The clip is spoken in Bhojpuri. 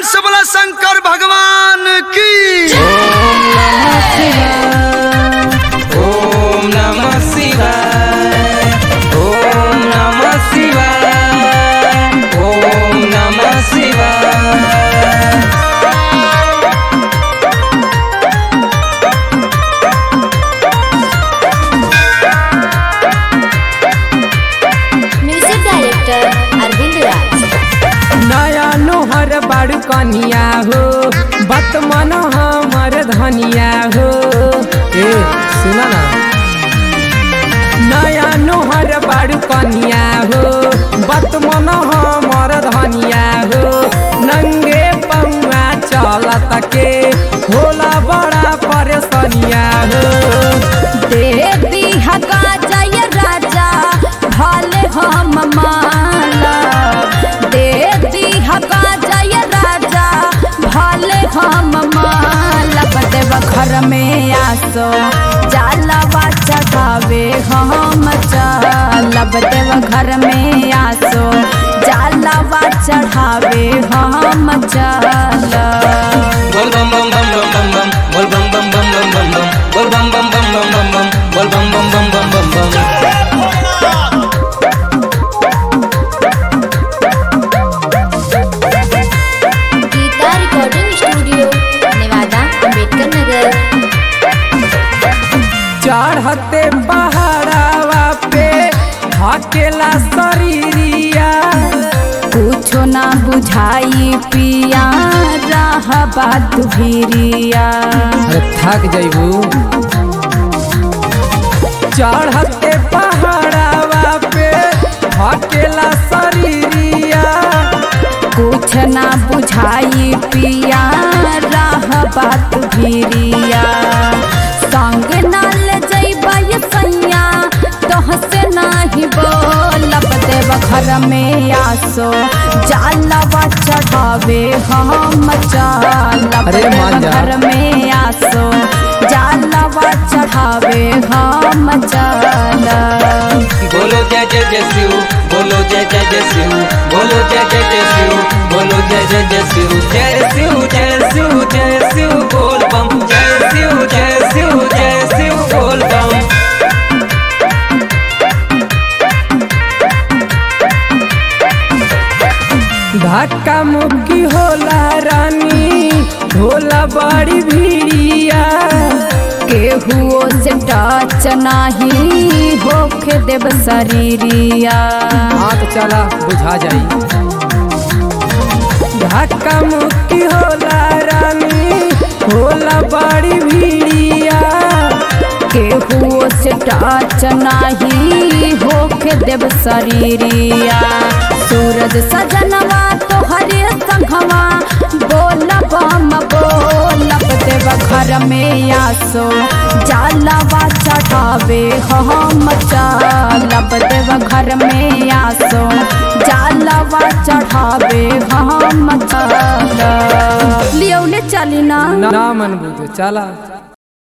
से बोला शंकर भगवान की ओम नमः शिवाय ओम नमः शिवाय ओम नमः शिवाय म्यूजिक डायरेक्टर अरविंद राज नया नोहर बड़ कनिया हो बत मन हमर धनिया हो ए सुना ना नया नोहर बड़ कनिया हो बत मन हमर धनिया हो नंगे पौआ चलत के होला बड़ा परेशानिया हो देवी हका जय राजा भले हम माला देवी हका जय राजा भले हम माला बदेव घर में आसो जालवा चढ़ावे हम चलब देव घर में आसो जालवा चढ़ावे हम चलब बोल बम बम बम बम बम बम बोल बम बम बम बम बम बोल बम बम बम बम बम बम बोल बम बम बम बम बम गीता रिकॉर्डिंग स्टूडियो नेवादा अम्बेडकर नगर चढ़ते पहाड़ावा पे हकेला शरीरिया कुछो ना बुझाई पिया रहबा दुभिरिया अरे थक जाइबू चढ़ते पहाड़ावा पे हकेला शरीरिया कुछ ना बुझाई पिया रहबा दुभिरिया संग नाल जइबा ये सैया तोह से नाही बोलब देव घर में आसो जालवा चढ़ावे हम चालब अरे मान देव जा। घर में आसो जालवा चढ़ावे हम चालब बोलो जय जय जय शिव बोलो जय जय जय शिव बोलो जय जय जय शिव बोलो जय जय जय शिव जय शिव जय शिव जय शिव बोल बम जय शिव जय शिव जय शिव बोल बम धक्का मुक्की होला रानी होला बड़ी भीड़िया केहुओ से टच नाही होखे देव शरीरिया हाथ चला बुझा जाई धक्का मुक्की होला रानी होला बड़ी भीड़िया केहुओ से टच नाही होखे देव शरीरिया सूरज सजनवा तोहरे संघवा बोल बम बोलब देव घर में आसो जालवा चढ़ावे हम चलब देव घर में आसो जालवा चढ़ावे हम चलब लियौले चली ना ना मन बुझो चला